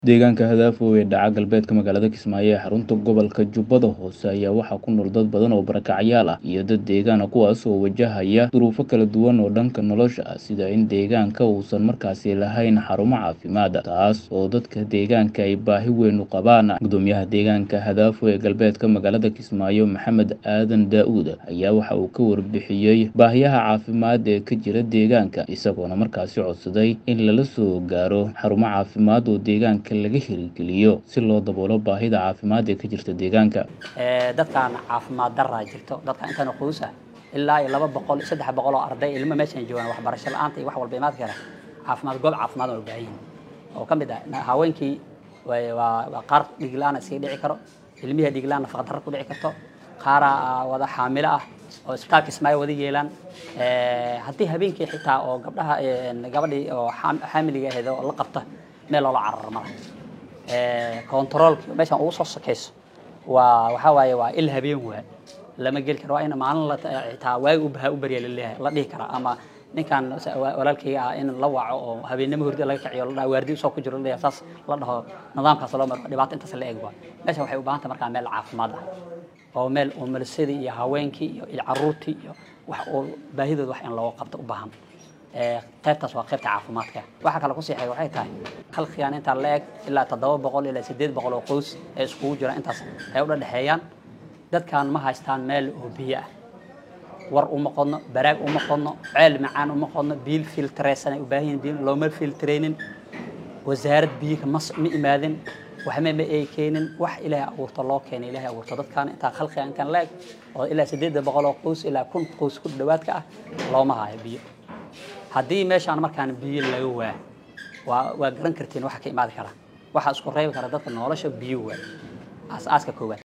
Deegaanka Hadaafo ee dhaca galbeedka magaalada Kismaayo ee xarunta gobolka Jubbada Hoose ayaa waxaa ku nool dad badan oo barakacyaal ah iyo dad deegaan ah kuwaas oo wajahaya duruufo kala duwan oo dhanka nolosha ah sida in deegaanka uusan markaasi lahayn xarumo caafimaad taas oo dadka deegaanka ay baahi weyn u qabaan gudoomiyaha deegaanka Hadaafo ee galbeedka magaalada Kismaayo Maxamed Aadan Daa'uud ayaa waxa uu ka warbixiyey baahiyaha caafimaad ee ka jira deegaanka isagoona markaasi codsaday in lala soo gaaro xarumo caafimaad oo deegaanka laga hirgeliyo si loo daboolo baahida caafimaad ee ka jirta deegaanka dadkaan caafimaad daraa jirto dadka intaan quus ah ilaa iyo laba boqol iyo saddex boqol oo arday ilmo meeshan joogaan waxbarasho la-aanta iyo wax walba imaad kara caafimaad goob caafimaad oo baahan yihin oo ka mid ah haweenkii waa qaar dhiig la-aan iskaga dhici karo ilmihii dhiig la-aan nafaqa darro ku dhici karto qaaraa wada xaamilo ah oo isbitaalka Kismaayo wada yeelaan haddii habeenkii xitaa oo gabdhaha gabadhii oo xaamiliga ahayd oo la qabta meel loola cararo ma laha controlki meeshan ugu soo sokayso waa waxaa waaye waa il habeen waa lama geli karo waa in maalin la xitaa waagi ubaha u barya laleeyahay la dhihi kara ama ninkan walaalkayga ah in la waco oo habeenimo hurdi laga kaciyo la dhaha waardi usoo ku jiro la saas la dhaho nidaamkaas loo maro dhibaato intaas la eg waa meeshan waxay u baahan tahay markaa meel caafimaad ah oo meel umalisadii iyo haweenkii iyo caruurtii iyo wax oo baahidooda wax in looga qabto u baahan qaybtaas waa qaybta caafimaadka waxa kale ku siixay waxay tahay khalqigan intaa la eg ilaa toddoba boqol ilaa siddeed boqol oo qoys ee iskugu jira intaas ay u dhadhexeeyaan dadkan ma haystaan meel oo biyo ah war uma qodno baraag uma qodno ceel macaan uma qodno biil filtreysan ay u baahan yihin biyo looma filtreynin wasaarad biyiga ma ma imaadin waxma ma ay keenin wax ilaahay abuurto loo keenay ilaahay abuurto dadkan intaa khalqigan intaan la eg oo ilaa siddeed boqol oo qoys ilaa kun qoys ku dhawaadka ah looma hayo biyo haddii meeshaan markaan biyo laga waa waa waa garan kartiin waxa ka imaadi kara waxaa isku reebi kara dadka nolosha biyo waa aas-aaska koowaad